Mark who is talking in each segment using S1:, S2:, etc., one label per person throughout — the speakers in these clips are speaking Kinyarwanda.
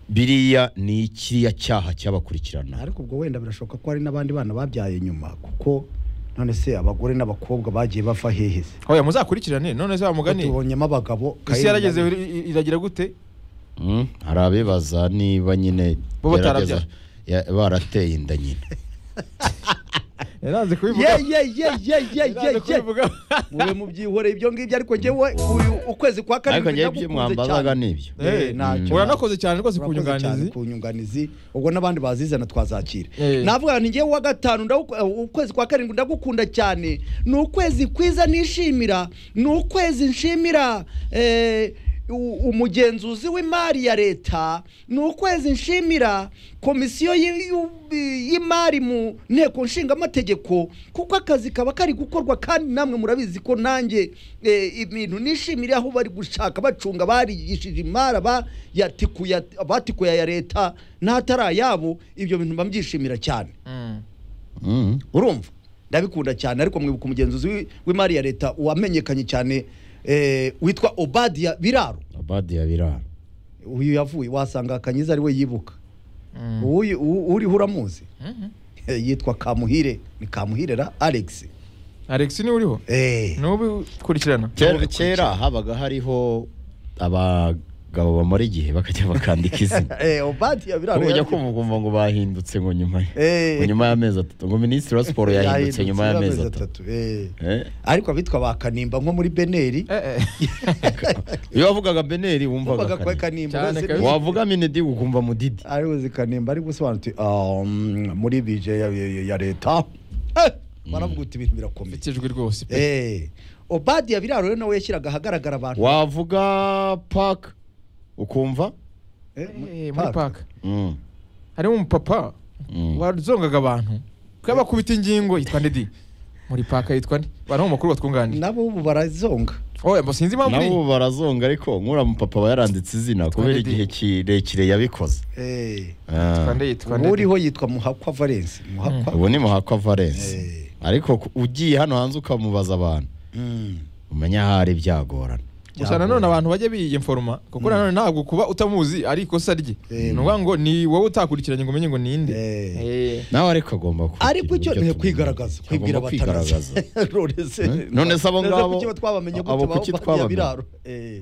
S1: biriya ni ikiriya cyaha cyabakurikirana
S2: ariko ubwo wenda birashoboka ko hari n'abandi bana babyaye nyuma kuko none se abagore n'abakobwa bagiye bava hehe se
S3: oya muzakurikirane none se bamugane
S2: tubonyemo abagabo
S3: isi
S2: Kayirangwa-
S3: yarageze iri- iragira gute
S1: Mm, hari abibaza niba nyine
S3: Bo batarabya-
S1: gerageza- ya- barateye inda nyine
S3: yaranze kubivuga
S2: ye ye ye ye ye ye
S3: yaranze
S2: ye
S3: kubivuga
S2: mube mubyihoreye ibyo ngibyo ariko njyewe uyu ukwezi kwa
S1: ariko
S2: karindwi
S1: njyewe ibyo
S2: nagukunze
S1: mwambazaga
S2: cyane
S1: ni ibyo
S3: Eh,
S2: ntacyo.
S3: uranakoze cyane rwose ku
S2: Urakoze cyane
S3: nyunganizi
S2: ku nyunganizi ubwo n'abandi bazizana twazakira
S3: Eh.
S2: navuga ni njyewe uwa gatanu ndagu- uh, ukwezi kwa karindwi ndagukunda cyane ni ukwezi kwiza nishimira ni ukwezi nshimira eh, u- umugenzuzi w'imari ya leta ni ukwezi nshimira komisiyo y- y'u- y'imari mu nteko nshingamategeko kuko akazi kaba kari gukorwa kandi namwe murabizi ko nanjye eh, ibintu nishimira aho bari gushaka bacunga barigishije imari abayatikuya- abatikuya ya leta n'atari ayabo ibyo bintu mba mbyishimira cyane
S3: Mm.
S1: Mm.
S2: urumva ndabikunda cyane ariko mwibuka umugenzuzi w'i- w'imari ya leta wamenyekanye cyane eh, witwa obadiya biraro
S1: abadi ya biraro
S2: uyu yavuye wasanga kanyiza ari we yibuka
S3: Mm.
S2: Uyu- u- uriho uramuzi
S3: Mhm.
S2: yitwa kamuhire ni kamuhire ra alex
S3: alex niwe uriho
S2: Eh,
S3: nubu kurikirana
S1: kera kera habaga hariho abagabo bamara igihe bakajya bakandika izina
S2: eh, obadiya biraro
S1: Kuko ujya
S2: yari-
S1: kumva ukumva ngo bahindutse ngo nyuma
S2: Eh.
S1: ngo nyuma y'amezi atatu ngo minisitiri wa siporo yahindutse
S2: yahindutse
S1: nyuma y'amezi atatu
S2: eh.
S1: Eh?
S2: ariko abitwa ba kanimba nko muri beneri
S3: Eh,
S1: iyo wavugaga beneri wumvaga
S2: wumvaga kwa
S1: kane
S2: kanimba
S3: Cyane
S2: bose
S3: kabisa.
S1: wavuga minidi ukumva mudidi
S2: ari buzi kanimba ari gusobanukirwa ah, mm, muri bije ya, ya- ya leta Eh, baravuga uti ibintu birakomeye
S3: mfite ijwi rwose pe
S2: Eh, obadiya biraro rero nawe yashyiraga ahagaragara abantu
S1: wavuga paka ukumva
S2: Eh,
S3: Eh, muri
S2: park.
S3: park
S1: Mm.
S3: harimo umupapa
S1: Mm.
S3: wazongaga abantu kubakubita ingingo yitwa nde di muri paka yitwa nde bariho mu makuru batwunganira
S2: nabo ubu barazonga
S3: oya mbo sinzi impamvu
S1: nabo
S3: iri
S1: barazonga ariko nk'uriya mupapa aba yaranditse izina kubera
S3: Didi.
S1: igihe kirekire yabikoze
S2: Eh,
S1: Ah.
S3: yitwa nde yitwa
S2: ubu
S3: nde di
S2: uriho yitwa muhakwa valence muhakwa
S1: ubu ni muhakwa valence
S2: Eh.
S1: ariko ku- ugiye hano hanze ukamubaza abantu
S2: Mm.
S1: umenya ahari byagorana
S3: gusa nanone abantu bajya biyiforoma kuko nanone ntabwo kuba utamuzi ari ikosa rye
S2: Eh.
S3: ni ukuvuga ngo ni wowe utakurikiranye ngo umenye ngo ni inde
S2: Eh.
S3: Eh.
S1: nawe ariko agomba kugira
S2: ariko icyo
S1: uburyo
S2: ni
S1: tumenya.
S2: kwigaragaza
S1: Agomba
S2: kwibwira abatanazi
S1: kwigaragaza. Eh? None se abo ngabo- abo kuki twabamenye?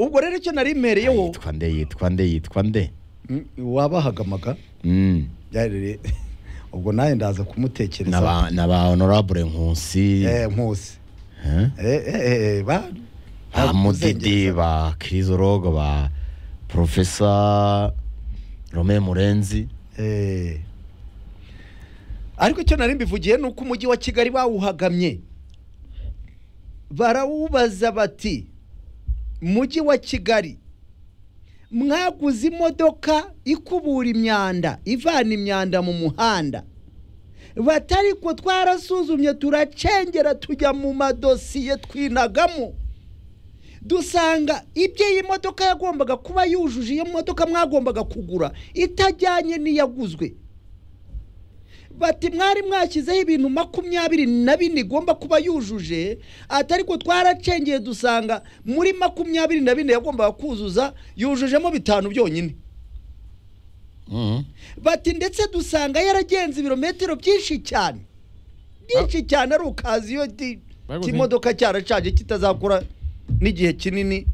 S2: ubwo rero icyo nari mereyeho
S1: yitwa nde yitwa nde yitwa nde
S2: Mm, wabahagamaga
S1: Mm.
S2: byarere ubwo nawe ndaza
S1: Na
S2: kumutekereza
S1: ba- na ba honorable nkusi
S2: eh nkusi
S1: eh?
S2: Eh, eh, eh, ba
S1: ba mudidi
S2: Kuzengeza.
S1: ba kirizorogo ba profesa rome murenzi
S2: Eh. ariko icyo nari mbivugiye ni uko umujyi wa kigali bawuhagamye barawubaza bati mujyi wa kigali mwaguze imodoka ikubura imyanda ivana imyanda mu muhanda batari ko twarasuzumye turacengera tujya mu madosiye twinagamo dusanga ibyo iyi modoka yagombaga kuba yujuje iyo modoka mwagombaga kugura itajyanye n'iyaguzwe bati mwari mwashyizeho ibintu makumyabiri na bine igomba kuba yujuje atari ko twaracengeye dusanga muri makumyabiri na bine yagombaga kuzuza yujujemo bitanu byonyine
S1: Mm.
S2: bati ndetse dusanga yaragenze ibirometero byinshi cyane byinshi cyane ari ukazi iyo di-
S3: Bible
S2: kimodoka cyaracanye kitazakura n'igihe kinini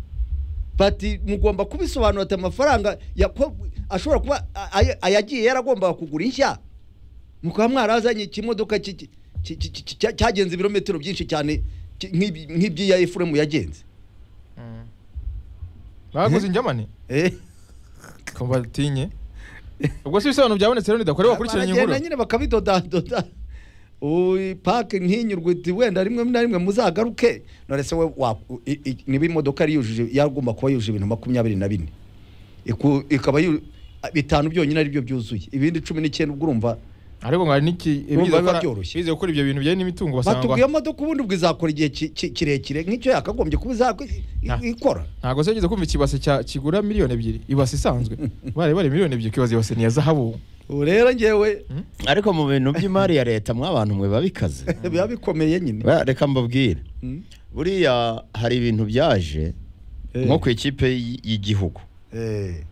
S2: bati mugomba kubisobanura ati amafaranga yako- ashobora kuba a- aya- ayagiye yaragombaga kugura inshya mukaba mwarazanye ikimodoka ki- ki- ki- ki- ki- cya- cyagenze ibirometero byinshi cyane ki- nk'ibi- nk'iby'iya efuremu yagenze
S3: Mm. baguze injyamane
S2: Eh.
S3: ko batinye ubwo se ibisobanuro byabonetse rero nidakorewe bakurikiranye inkuru
S2: Baragenda nyine bakabidodadoda Uy, pake ntinyurwe uti wenda rimwe na rimwe muzagaruke none se we wa- i- i- niba imodoka yari yujuje yagomba kuba yujuje ibintu makumyabiri na bine Iku- ikaba yu- bitanu byonyine aribyo byuzuye ibindi cumi n'icyenda ubwo urumva
S3: ariko ngo hari n'iki
S2: Urumva
S3: bize
S2: biba
S3: gukora-
S2: byoroshye.
S3: bize gukora ibyo bintu bijyanye n'imitungo
S2: batubwiye
S3: basanga
S2: imodoka ubundi ubwo izakora igihe ki- ki- kirekire nk'icyo yakagombye kuba izako- i-
S3: Ah.
S2: ikora
S3: ntabwo se wigeze kumva ikibase cya- kigura miliyoni ebyiri ibase isanzwe bare bare miliyoni ebyiri ukibaza ibase ni iya zahabu
S2: ubu rero ngewe
S1: ariko mu bintu by'imari ya leta mwa bantu mwe babikaze
S2: biba bikomeye nyine
S1: Ba- reka mbabwire
S2: Mm.
S1: buriya hari ibintu byaje
S2: Eh,
S1: nko ku ikipe y- y'igihugu
S2: eh,